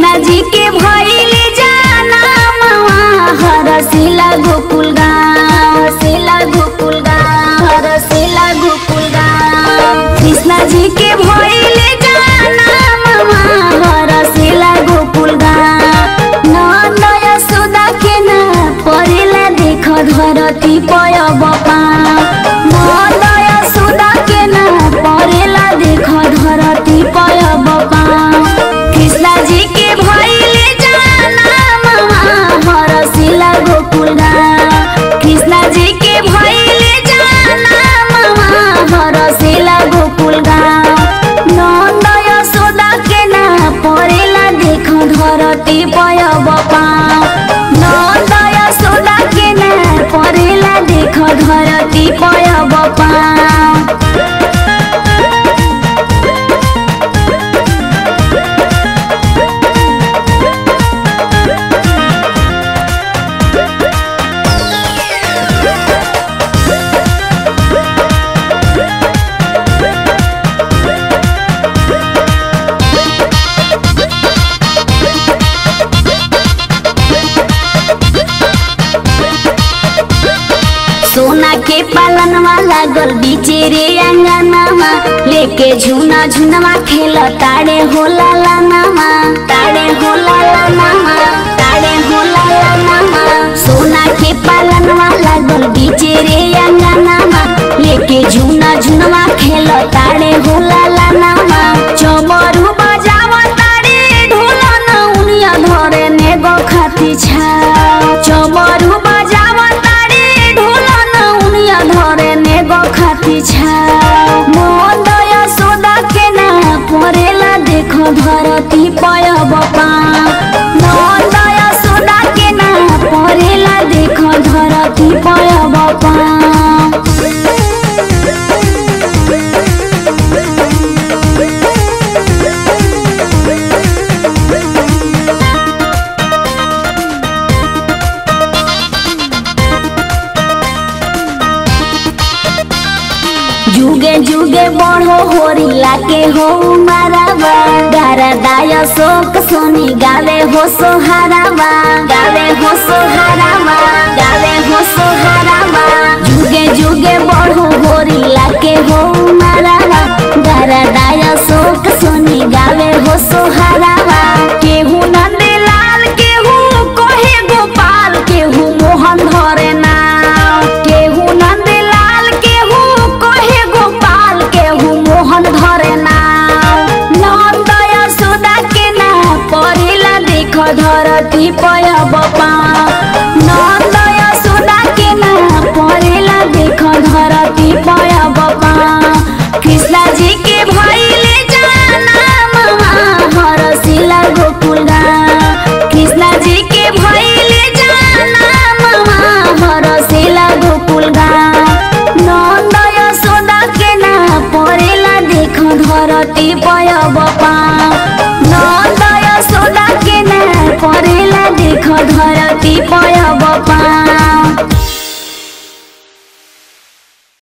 कृष्णा जी के भइले जाना मामा हरसिला गोकुल गाँव हरसिला गोकुल गाँव हरसिला गोकुल गाँव कृष्णा जी के भइले जाना मामा हरसिला गोकुल गाँव नंद यशोदा के ना परेला देख धरती पय बपा नंद यशोदा के ना परेला देख धरती पय बपा कृष्णा जी के भइले जाना मामा हरसिला गोकुल गाँव कृष्णा जी के भइले जाना मामा हरसिला गोकुल गाँव नंद यशोदा के ना परेला देख धरती पय बपा नंद यशोदा के ना परेला देख धरती पय बपा सोना के पालनवा लागल बीचे रे अंगनामा लेके झुना झुनवा खेल ताड़े होला लानामा ताड़े होला लानामा ताड़े होला लानामा सोना के पालनवा लागल बीचे रे अंगनामा लेके झुना झुनवा खेल ताड़े होला लानामा चमरू बजाव ताड़े ढोलन उनिया धरे ने खाती छा चमरू बजाव ताड़े ढोलन उनिया धरे ने खाती छा नंद यशोदा के ना परेला देख धरती पय बपा नंद यशोदा के ना परेला देख धरती पय बपा जुगे जुगे बढ़ो होरिला के हो मारावा गारा दाय शोक सोनी गावे हो सोहारावा गावे हो सोहारावा गावे हो सोहारावा जुगे जुगे बढ़ो होरिला के हो मारावा गारा दाय शोक सोनी गावे हो सोहारावा केहू नंदलाल केहू कोहे गोपाल केहू मोहन धरे नाव केहू नंदलाल केहू कोहे गोपाल केहू मोहन धरे नाव नंद यशोदा के ना परेला देख धरती पय